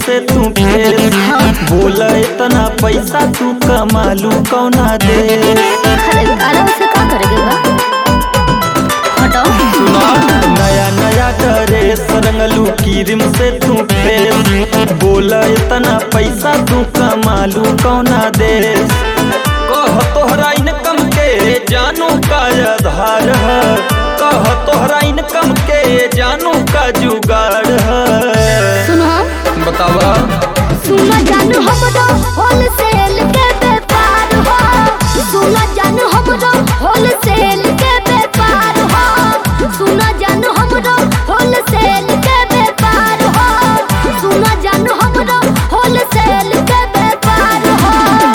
से तू फेस बोला इतना पैसा तू कमालू कौना दे अरे अरे उसे का करेगे बा हटाओ सुना नया नया ड्रेस रंगलू क्रीम से तू फेस बोला इतना पैसा तू कमालू कौना दे कह तोहरा इनकम के जानू का आधार है कह तोहरा इनकम के जानू का जुगाड़ है सुनो बतावा सुनो जानू हमरो होलसेल के व्यापार हो सुनो जानू हमरो होलसेल के व्यापार हो सुनो जानू हमरो होलसेल के व्यापार हो सुनो जानू हमरो होलसेल के व्यापार हो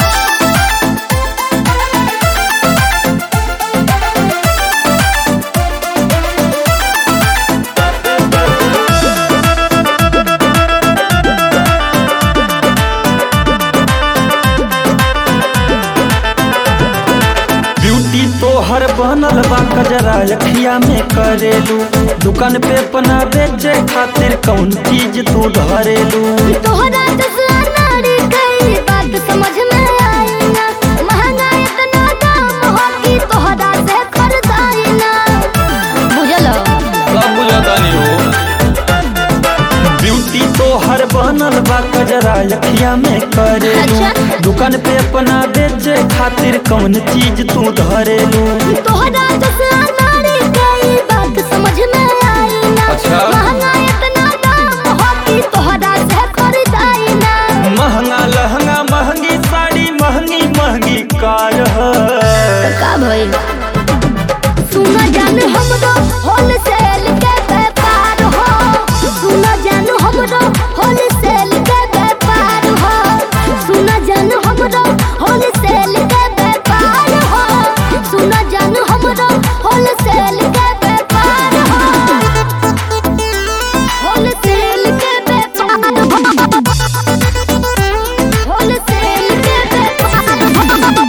ब्यूटी तोहर बनल बा कजरा अखिया में करेलू दुकान पे अपना बेचे खातिर कौन चीज तू धरेलू तोहरा जैसा नारी कई बात समझ में आई ना महंगा इतना दाम हो कि तोहरा से खरीदाई ना बुझलो सब बुझतानी हो ब्यूटी तोहर बनल बा कजरा अखिया में करेलू अच्छा। दुकान पे अपना बेचे खातिर कौन चीज तू धरेलू तोहरा जैसा नारी कई बात समझ में आई ना अच्छा। महंगा इतना दाम हो कि तोहरा से खरीदाई ना महंगा लहंगा महंगी साड़ी महंगी महंगी कार है का भइल सुना जानू हमरो होलसेल के व्यापार हो सुना जानू हमरो होलसेल के व्यापार हो सुना जानू हमरो होलसेल के व्यापार हो सुना जानू हमरो होलसेल के व्यापार हो होलसेल के व्यापार हो होलसेल के व्यापार हो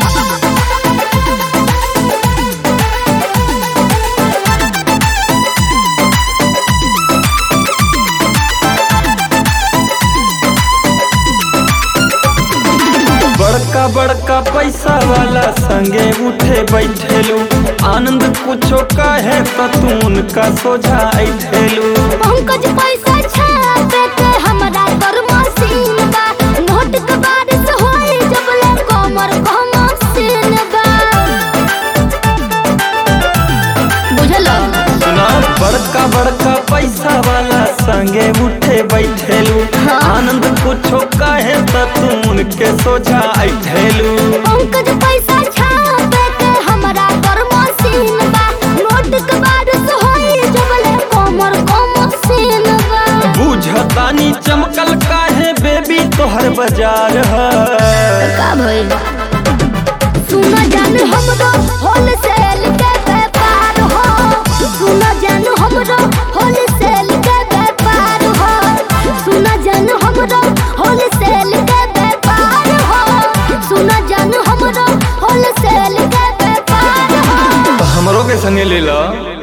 बड़का बड़का पैसा वाला संगे उठे बैठेलू आनंद कुछो कहे तो तू उनका सोझा ऐठेलू पंकज पैसा छापे के हमरा कर मशीन बा नोट के बारिश होई जब ले कमर को मशीन बा बुझलो सुना बड़का बड़का पैसा वाला संगे उठे बैठेलू हाँ। आनंद कुछो कहे तो तू उनके सोझा ऐठेलू पंकज पैसा छापे के हमरा कर मशीन बा नोट के बारिश होई जब ले कमर को मशीन बा बुझतानी चमकल काहे बेबी तोहर बाजार है का भइल सुना जानू हमरो होलसेल के व्यापार हो सुना जानू हमरो होलसेल के व्यापार हो सुना जानू हमरो होलसेल के व्यापार हो सुना जानू हमरो होलसेल के व्यापार हो हमरो के संगे ले ला